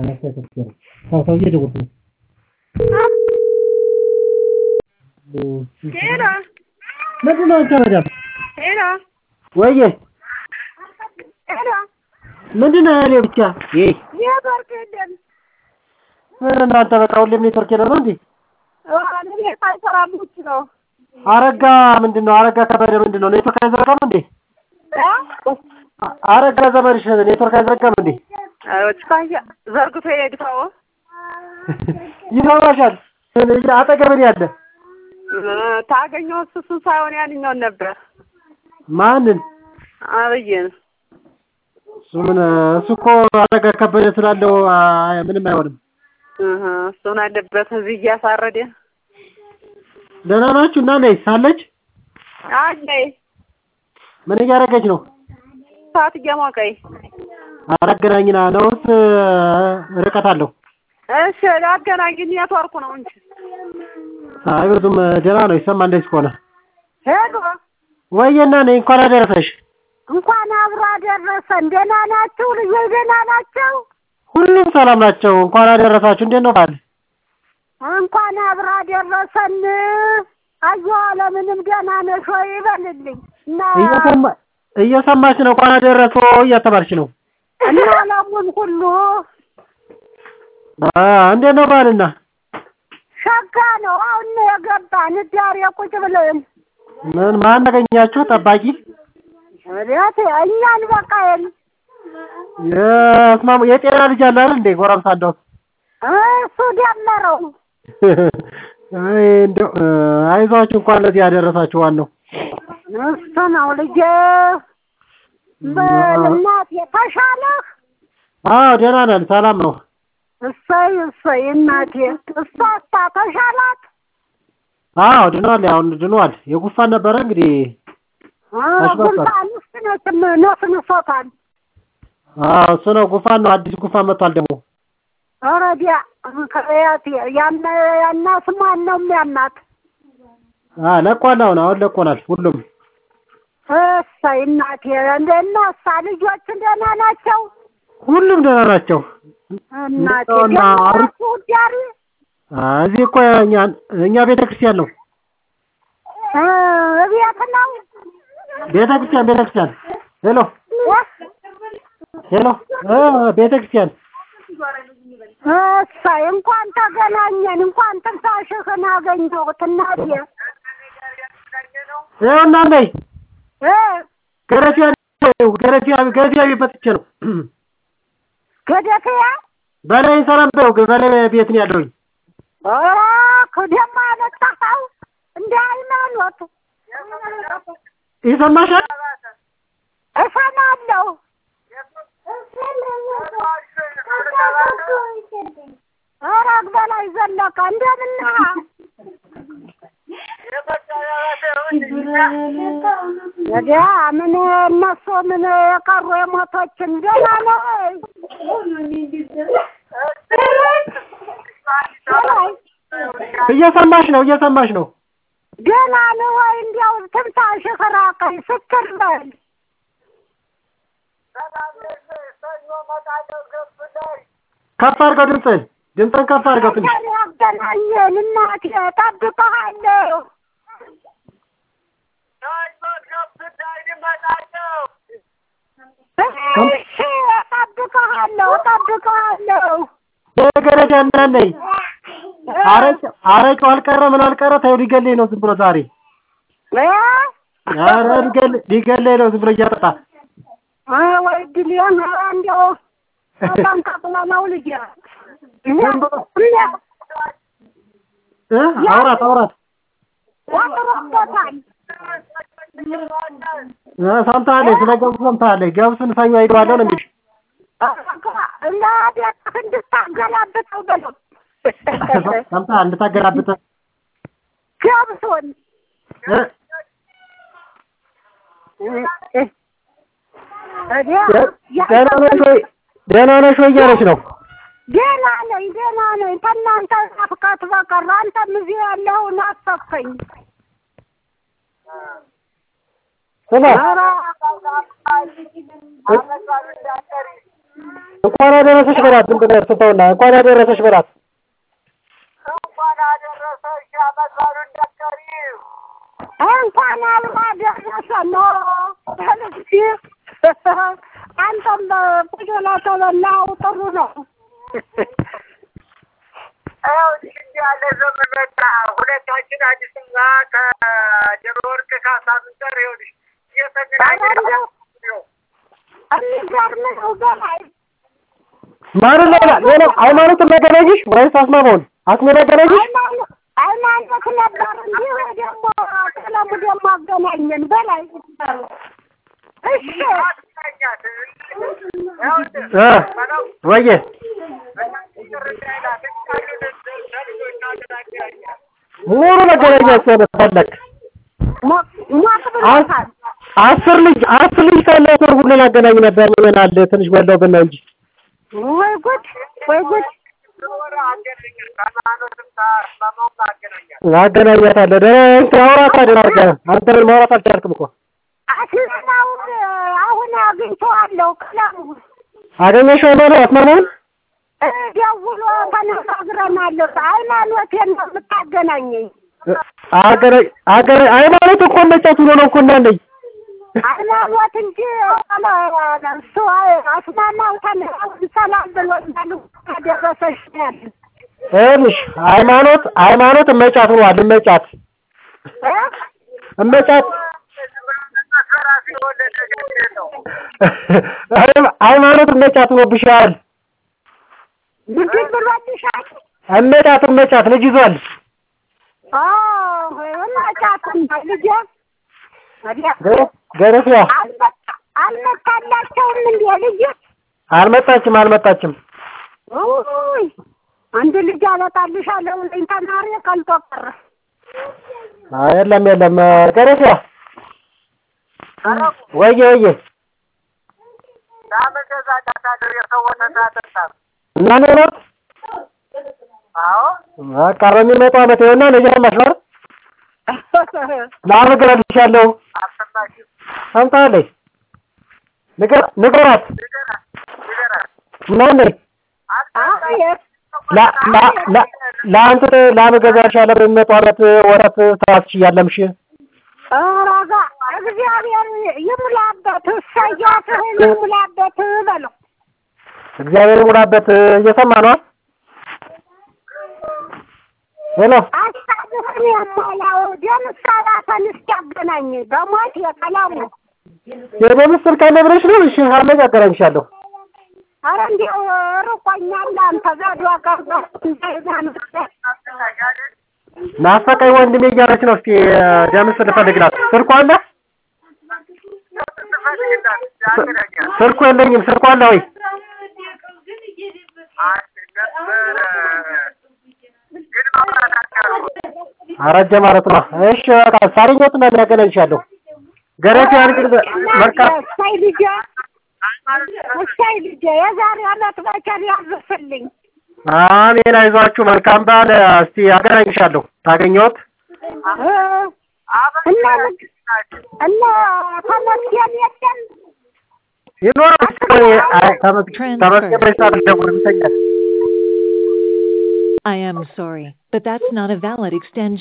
ሰውዬ ደወልኩ ነው። ሄሎ ምንድን ነው አንተ መዳም? ሄሎ ወይዬ ሄሎ ምንድን ነው ያኔ ብቻ? ይህ ኔትወርክ የለም። ምን እናንተ በቃ ሁሌም ኔትወርክ የለም ነው እንዴ? ቤት አይሰራም ውጭ ነው። አረጋ ምንድን ነው? አረጋ ከበደ ምንድን ነው? ኔትወርክ አይዘረጋም እንዴ? አረጋ ዘመድሽ ኔትወርክ አይዘረጋም እንዴ? ዘርግቶ የሄድከው ይሰማሻል? አጠገብህ ነው ያለ። ታገኘው እሱ እሱን ሳይሆን ያንኛውን ነበር ማንን? አብይን እሱ ምን እሱ እኮ አረጋ ከበደ ስላለው አይ፣ ምንም አይሆንም። እህ እሱን አለበት እዚህ እያሳረደ ደህና ናችሁ? እና ነይ ሳለች አለይ ምን እያደረገች ነው? ሰዓት እየሞቀኝ አላገናኝና ነውስ ርቀት አለው? እሺ አገናኝ ኔትወርኩ ነው እንጂ አይ ብዙም ደህና ነው ይሰማ እንደዚህ ከሆነ ሄሎ ወይዬና ነይ እንኳን አደረሰሽ። እንኳን አብሮ አደረሰን። ደህና ናችሁ ልጆች? ደህና ናቸው? ሁሉም ሰላም ናቸው። እንኳን አደረሳችሁ። እንዴት ነው ባል? እንኳን አብሮ አደረሰን። አየሁ አለምንም ደህና ነሽ ወይ ይበልልኝ እና እየሰማ እየሰማች ነው። እንኳን አደረሶ እያተባልሽ ነው። እና አለሙን ሁሉ አ እንዴት ነው ባልና? ሸጋ ነው። አሁን ነው የገባን ዳር ቁጭ ብለን ምን ማን አገኛችሁ? ጠባቂ ወዲያት እኛን በቃየን የስማሙ የጤና ልጅ አለ አይደል እንዴ? ጎረምሳ እንደው እሱ ደመረው አይ እንደው አይዟችሁ እንኳን ለዚህ ያደረሳችሁ ዋናው እሱ ነው ልጄ። በእናቴ ተሻለህ? አዎ ደህና ነን፣ ሰላም ነው። እሰይ እሰይ እናቴ እሷታ ተሻላት? አዎ ድኗል። አሁን ድኗል። የጉፋን ነበረ እንግዲህ አሽባባል። ጉንፋን ውስጥ ነስም ነስንሶታል። አዎ እሱ ነው ጉፋን ነው። አዲስ ጉፋን መጥቷል ደግሞ ኦረዲያ ከያት ያነ ያና ስሟን ነው የሚያናት። አ ለቋል። አሁን አሁን ለቆናል ሁሉም እሰይ እናቴ እንደና እሳ ልጆች ደህና ናቸው? ሁሉም ደህና ናቸው። እናቴ እንደውና አሪፍ- ደህና ዳሪ አ እዚህ እኮ እኛ እኛ ቤተ ክርስቲያን ነው እቤት ነው ቤተ ክርስቲያን ቤተ ክርስቲያን ሄሎ ሄሎ እ ቤተ ክርስቲያን እሰይ እንኳን ተገናኘን፣ እንኳን ትንፋሽህን አገኘሁት እናቴ ይኸውና ነይ እ ገረፊያ ገረፊያ ገረፊያ ቤት መጥቼ ነው ገደፊያ በላይ ሰላም በይው በላይ ቤት ነው ያለሁኝ ደግሞ አመጣኸው እንደ ሃይማኖት ይሰማሻል እሰማለሁ። ኧረ በላይ ዘለቀ እንደምን ነህ? ወዲያ ምን እነሱ ምን የቀሩ የሞቶችን ደህና ነው ወይ? እየሰማሽ ነው እየሰማሽ ነው ደህና ነው ወይ? እንዲያው ትንፋሽህ ራቀኝ ስክር በል። ከፍ አድርገው ድምፅህን ድምፅህን ከፍ አድርገው ትንሽ ዛሬ ያገናኘን እናቴ እጠብቅሃለሁ። እሺ እጠብቅሃለሁ እጠብቅሃለሁ። የገረዳ እና ነይ አረቄ አረቄው አልቀረ ምን አልቀረ ተይው ሊገለኝ ነው ዝም ብሎ ዛሬ እ? ኧረ ሊገል ሊገለኝ ነው ዝም ብሎ እያጠጣ እ ወይ ድሌን ኧረ እንዲያው በጣም ተቅሎ ነው ልጄ። እ አውራት አውራት ወጥሮበታል። እ ሰምተሃለች ስለ ገብሱ ሰምተሃለች ገብሱን ሰኞ ሄደዋለሁ ነው የሚልሽ ለቤትህ እንድታገላብጠው በለው ሰምተሃል እንድታገላብጥ ገብሱን እ ደህና ነሽ ወይ ደህና ነሽ ወይ እያለች ነው ደህና ነኝ ደህና ነኝ። ከእናንተ ናፍቀት በቀር አንተም እዚህ ያለኸውን አሰብከኝ። ስማ ኧረ እንኳን አደረሰሽ በላት። ዝም ብለህ ስተውና እንኳን አደረሰሽ በላት። እንኳን አደረሰሽ ዓመት በዓሉን እንዳትቀሪው። እንኳን አብሮ አደረሰ ኖሮ ተልሲ አንተም ቁጭ ብለህ ተበላው ጥሩ ነው። ይኸውልሽ እንዲህ ያለ ዘመን መጣ። ሁለታችን አዲስ እና ከደብረ ወርቅ ካሳ ምንጠር ይኸውልሽ እየተገናኘን ነው። የሚገርም ነው በላይ ማንን ሌላ ሌላ ሃይማኖትን ላገናኝሽ ወይስ አስማማውን? አስሜ ላገናኝሽ? ሃይማኖት ሃይማኖት ነበር እንጂ ወይ ደግሞ ቀለሙ ደግሞ አገናኘን በላይ እሺ አገናኛት። ይኸውልህ እ በለው ወየ ይቅር እንዳይላት እንቃሉን ለልጆች አገናኛት። ሙሉ መገናኛት ሰው ፈለግ ሞቅ ሞቅ ብሎታል። አስር ልጅ አስር ልጅ ካለ ሰው ሁሉ ላገናኝ ነበር። ምን አለ ትንሽ ወለው ብና እንጂ ወይ ጉድ ወይ ጉድ ወረ አገናኛት። ሃይማኖትም ከአስማማውም አገናኛት። አገናኛታለሁ። ደህና አውራት አይደል አድርገህ አንተ ምን ማውራት አልቻልክም እኮ አስማማውን አሁን አግኝቼዋለሁ። ቀለሙ አገኘሽው ማለት አስማማውን ደውሎ ተነጋግረናል። ሃይማኖቴን ነው የምታገናኘኝ። አገናኝ አገናኝ ሃይማኖት እኮ መጫት ብሎ ነው እኮ እንዳለኝ ሃይማኖት እንጂ እሱ አስማማው ተነጋግረን ሰላም ብሎኛል። አደረሰሽ ነው ያለኝ። ይኸውልሽ ሃይማኖት ሃይማኖት እመጫት ብሏል። እመጫት እ? እመጫት ራሴ የወለደ ገዴ ነው። ሃይማኖት እመጫት ብሎብሻል። ምንድን ብሎልሻል? እመጫት እመጫት ልጅ ይዟል። እናጫትና ልጄ ወዲያ ገረፊያ አልመጣ- አልመጣላቸውም እንዴ ልጄ? አልመጣችም አልመጣችም። ውይ አንድ ልጅ አመጣልሻለሁ ብለኝ ተማሪ ቀልጦ ቀረ። አይ የለም የለም ገረፊያ ወየ ወየ ዳመገዛዳታለሁ የሰው ወተት አጠጣም። እና ሌሎት አዎ በቃ በሚመጣው ዓመት ይኸውና ልጅ ማሽበር ላመግረልሻለሁ። አልሰማሽም? ሰምታለች ንገር ንገራት ንገራት ንገራት። ምናምን ላ- ላ- ላ- ለአንተ ላመገዛልሻለሁ በሚመጣው ዓመት ወረት ታስችያለምሽ ረጋ እግዚአብሔር ይሙላበት፣ እሰያትህን ይሙላበት በለው። እግዚአብሔር ሙላበት። እየሰማ ነው። ሄሎ አሳብህን የሞላው ደም ሰባተን እስኪያገናኝ በሞት የቀለሙ የበምስል ካለ ብለሽ ነው። እሺ ሀመድ አገናኝሻለሁ። ኧረ እንዲያው ርቆኛል። አንተ ዘዶ ቀርጦ እንዳይዛንበት ናፈቀኝ ወንድሜ እያለች ነው። እስኪ ደምስል ልፈልግላት። ስልኳ አለ? ትፈልግላት ያገናኛል። ስልኩ የለኝም። ስልኳ አለ ወይ? አንድ ነበረ ግን ማውራት አልቻልኩም። አረጀ ማለት ነው። እሺ በቃ ሳሪኞት እና ያገናኝሻለሁ። ገረፊ አንግል መልካም እሰይ ልጄ እሰይ ልጄ የዛሬ ዓመት በቸር ያዝፍልኝ። አሜን። አይዟችሁ። መልካም በዓል። እስቲ አገናኝሻለሁ። ታገኘሁት እ እና እና ተመስገን የለም ይኖራል። ተመስገን ተመስገን በሰዓት ደውል ይተኛል። I am sorry, but that's not a valid extension.